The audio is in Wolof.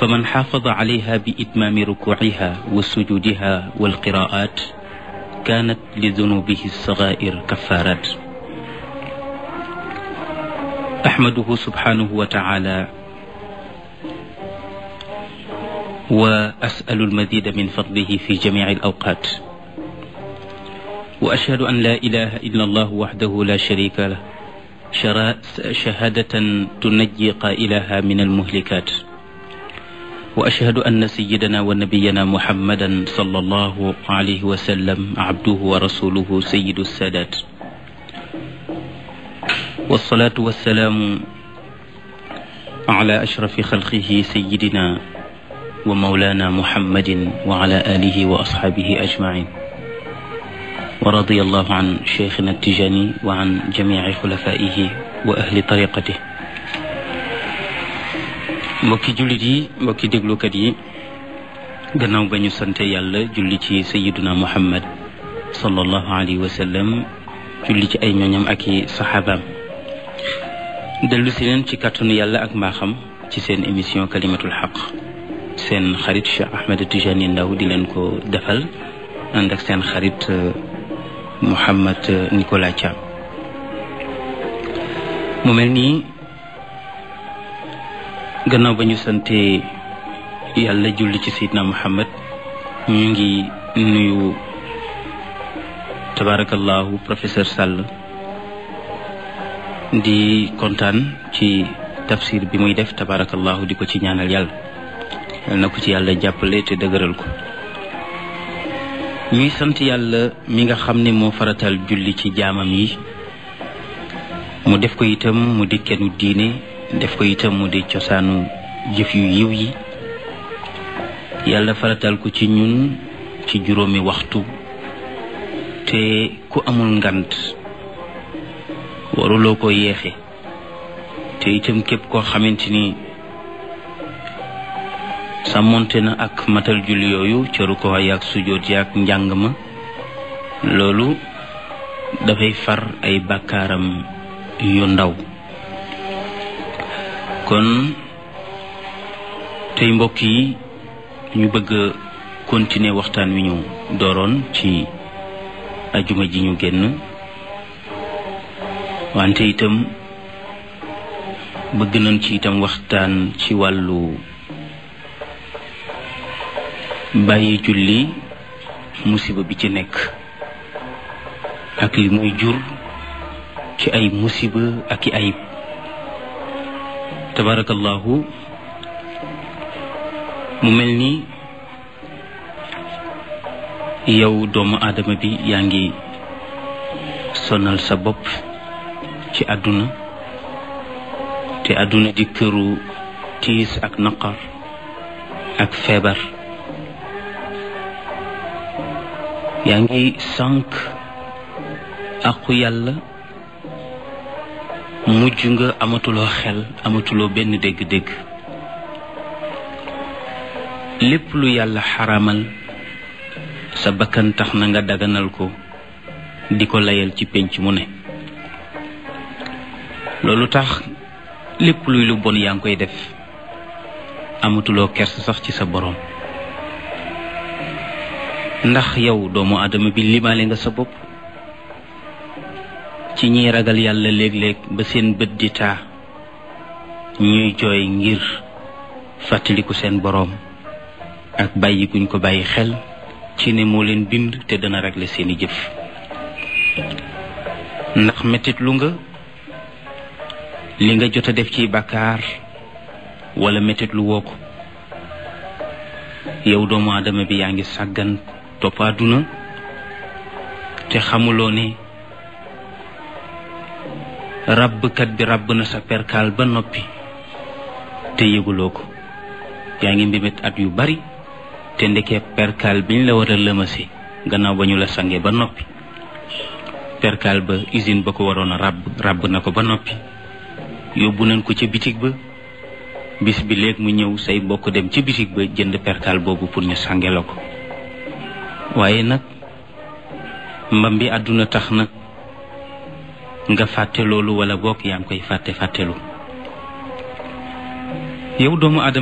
فمن حافظ عليها بإتمام ركوعها وسجودها والقراءات كانت لذنوبه الصغائر كفارات أحمده سبحانه وتعالى وأسأل المزيد من فضله في جميع الأوقات وأشهد أن لا إله إلا الله وحده لا شريك له شهادة تنجي قائلها من المهلكات وأشهد أن سيدنا ونبينا محمدا صلى الله عليه وسلم عبده ورسوله سيد السادات والصلاة والسلام على أشرف خلقه سيدنا ومولانا محمد وعلى آله وأصحابه أجمعين ورضي الله عن شيخنا التجاني وعن جميع خلفائه وأهل طريقته mbokki jullit yi mbokki déglukat yi gannaaw ba ñu sante yàlla julli ci sayiduna muhammad sallallahu alayhi wa sallam julli ci ay ñooñam ak i saxaabaam dellu si leen ci kàttanu yàlla ak mbaaxam ci seen émission kalimatul xaq seen xarit Cheikh Ahmed Tijani Ndaw di leen ko defal ànd ak seen xarit Mouhammad Nicolas Thiam mu mel nii gannaaw ba ñu sante yàlla julli ci Seydina Muhammad ñu ngi nuyu tabarakallahu professeur Sall di kontaan ci tafsir bi muy def tabarakallahu di ko ci ñaanal yàlla yal na ko ci yàlla jàppale te dëgëral ko ñuy sant yàlla mi nga xam ne moo faratal julli ci jaamam yi mu def ko itam mu di kennu diine def ko itam mu di cosaanu jëf yu yiw yi yàlla faratal ko ci ñun ci juróomi waxtu te ku amul ngant waruloo ko yeexe te itam képp koo xamante ni sàmmonte na ak matal julli yooyu cëru ko yaag sujoot yaag njàng ma loolu dafay far ay bàkkaaram yu ndaw kon tey mbokk yi ñu bëgg a continuer waxtaan wi ñu dooroon ci ajuma ji ñu génn wante itam bëgg nañ ci itam waxtaan ci wàllu bàyyi julli musiba bi ci nekk ak li muy jur ci ay musiba ak i ayib tabarakallahu mu mel ni yow doomu aadama bi yaa ngi sonal sa bopp ci àdduna te àdduna di këru tiis ak naqar ak feebar yaa ngi sànq aqu yàlla mujj nga amatuloo xel amatuloo benn dégg-dégg lépp lu yàlla xaramal sa bakkan tax na nga daganal ko di ko layal ci pénc mu ne loolu tax lépp luy lu bon yaa ngi koy def amatuloo kers sax ci sa boroom ndax yow doomu aadama bi limaale nga sa bopp ci ñiy ragal yàlla léeg-léeg ba seen bët di taa ñuy jooy ngir fàttaliku seen boroom ak bàyyi guñ ko bàyyi xel ci ne moo leen bind te dana régler seeni jëf ndax mettit lu nga li nga jot a def ci bàkkaar wala mettit lu woo ko yow doomu aadama bi yaa ngi sàggan topp àdduna te xamuloo ne ràbbkat bi ràbb na sa perkaal ba noppi te yëguloo ko yaa ngi mbimit at yu bari te ndekee perkaal biñ la war a lëmase gannaaw ba ñu la sange ba noppi perkaal ba usine ba ko waroon a ràbb ràbb na ko ba noppi yóbbu nañ ko ca bitig ba bis bi léeg mu ñëw say mbokk dem ca bitig ba jënd perkaal boobu pour ñu sange la ko waaye nag mbam bi àdduna tax na nga fàtte loolu wala bokk yaa ngi koy fàtte fàttelu yow doomu adama